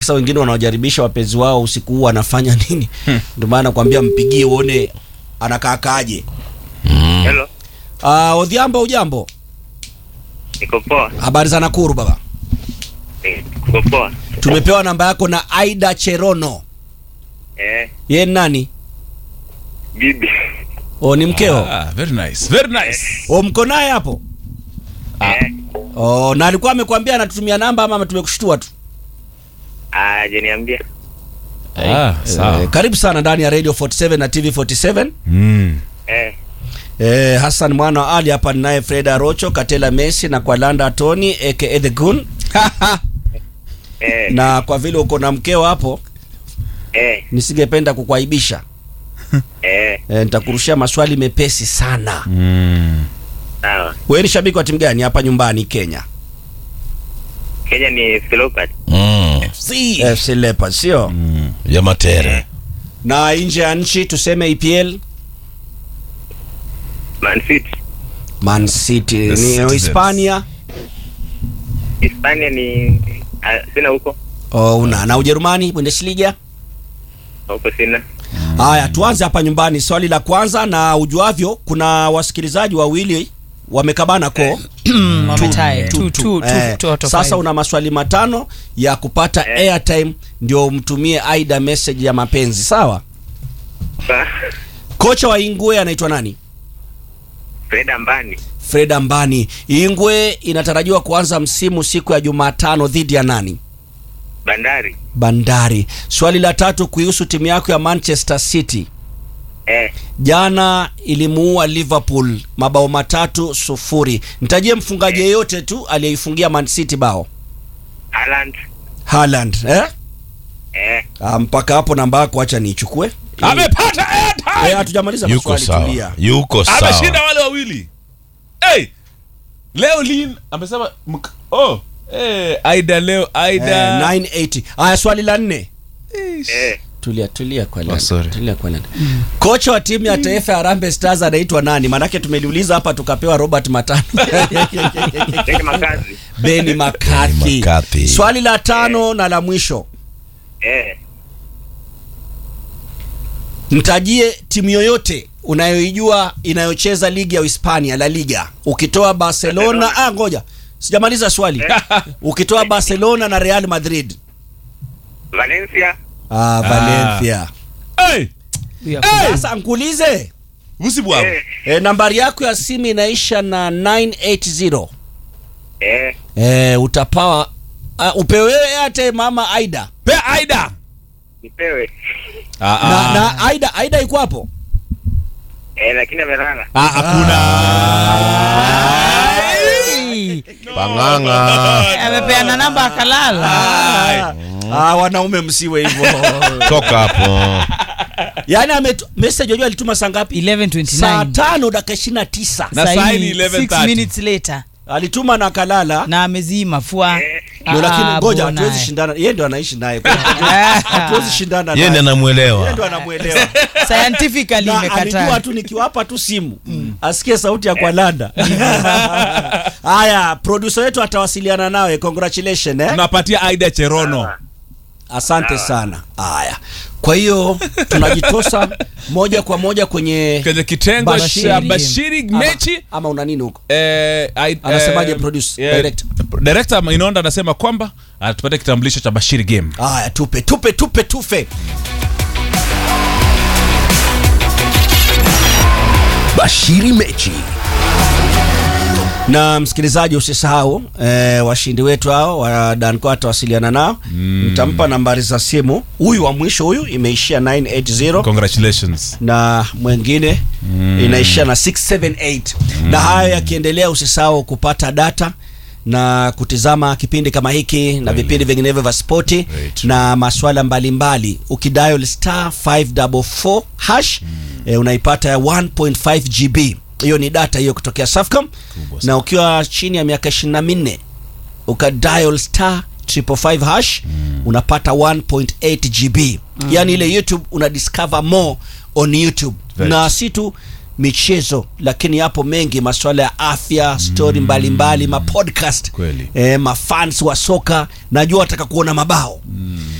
Sasa wengine wanaojaribisha wapenzi wao usiku huu wanafanya nini? Ndio maana nakwambia mpigie uone anakaakaaje. Hello, Ah, Odhiambo ujambo? niko poa. Habari za Nakuru baba. Niko poa. Tumepewa namba yako na Aida Cherono. Eh, Ye ni nani? bibi. O ni mkeo? Ah, very nice. Very nice. O mko naye hapo? Eh, O na alikuwa amekwambia anatutumia namba ama tumekushtua tu? ah, jeniambia. Ah, sawa. Eh, karibu sana ndani ya Radio 47 na TV 47. Mm. Eh, Eh, Hassan mwana wa Ali hapa ninaye Freda Rocho, Katela Messi na kwa Landa Tony aka The Goon. eh, na kwa vile uko na mkeo hapo eh, nisingependa kukuaibisha. eh, Eh, nitakurushia maswali mepesi sana. Mm. sawa. Wewe ni shabiki wa timu gani hapa nyumbani Kenya? Kenya ni Leopards. Mm. FC Leopards, sio? Mm. ya matere Na nje ya nchi tuseme EPL Man City. Man City The ni Citizens. Hispania Hispania ni ah, sina huko. oh, una na Ujerumani Bundesliga. Huko sina. Haya, tuanze hapa nyumbani. Swali la kwanza, na ujuavyo, kuna wasikilizaji wawili wamekabana ko Wametae. tu, Two, tu. two, two, Eh, two out of sasa five. una maswali matano ya kupata Eh. airtime ndio umtumie Aida message ya mapenzi, sawa? Sa- Kocha wa Ingwe anaitwa nani? Fred Ambani. Fred Ambani. Ingwe inatarajiwa kuanza msimu siku ya Jumatano dhidi ya nani? Bandari. Bandari. Swali la tatu kuhusu timu yako ya Manchester City. Eh, Jana ilimuua Liverpool mabao matatu sufuri. Nitajie mfungaji yeyote tu aliyeifungia Man City bao. Haaland. Haaland, eh? Eh, Ah, mpaka hapo namba yako acha niichukue. Amepata Eh, airtime. hatujamaliza yuko maswali sawa tulia. yuko sawa Ameshinda wale wawili. Hey! Leo Lin amesema mk- oh, eh Aida leo Eh, Aida. 980. Haya swali la nne. eh. Tulia tulia kwa Oh, lana. sorry. Tulia kwa lana. Kocha wa timu ya taifa ya Harambee Stars anaitwa nani? Maanake tumeliuliza hapa tukapewa Robert Matano. Tena makazi. Benny McCarthy. McCarthy. Swali la tano na la mwisho. Eh, Mtajie timu yoyote unayoijua inayocheza ligi ya Hispania La Liga. Ukitoa Barcelona, Barcelona. ah ngoja. Sijamaliza swali. Ukitoa Barcelona na Real Madrid. Valencia. Ah, Valencia. Hey! We are- Sasa nkuulize. Usibwa. Eh, E, nambari yako ya simu inaisha na 980. eh. E, utapawa uh, upewe hata mama Aida. Pe Aida. Nipewe. Ah Na, na Aida Aida iko hapo? Eh, lakini amelala. Ah, hakuna. pang'ang'a amepeana namba akalala Ah, ah, wanaume msiwe hivyo. toka hapo Yaani ame message unajua alituma saa ngapi? Saa 11:29 tano dakika 29. Na Saini, saini six 11:30. minutes later Alituma na kalala. na amezima fua Eh. Ndio, lakini Ah, ngoja bwana. hatuwezi shindana. Yeye ndo anaishi naye. Hatuwezi shindana yeye naye. ndiye Yeye ndo anamwelewa anamuelewa. scientifically Na alijua imekataa tu nikiwapa tu simu asikie sauti ya kwalanda. Haya, producer wetu atawasiliana nawe. Congratulations eh. Tunapatia Aida Cherono. Asante sana. Haya, kwa hiyo tunajitosa moja kwa moja kwenye Kwenye kitengo Bashiri. cha Bashiri mechi ama, ama una nini huko? Eh, I- Anasemaje eh, produce, yeah, director? director Inonda anasema kwamba atupate kitambulisho cha Bashiri game. Haya, tupe tupe tupe tufe. bashiri mechi Na msikilizaji, usisahau eh, washindi wetu hao wa Danco atawasiliana nao mtampa nambari za simu. Huyu wa mwisho huyu imeishia 980 Congratulations. na mwengine inaishia na 678 na hayo yakiendelea, usisahau kupata data na kutizama kipindi kama hiki na vipindi vinginevyo vya spoti Right. na maswala mbalimbali ukidial star 544 hash eh, unaipata ya 1.5 GB. Hiyo ni data hiyo kutokea Safcom, na ukiwa chini ya miaka 24 ukadial star 555 hash unapata 1.8 GB. Yani ile YouTube una discover more on YouTube Right. na si tu michezo lakini yapo mengi masuala ya afya stori mbalimbali mapodcast Kweli. eh, mafans wa soka najua wataka kuona mabao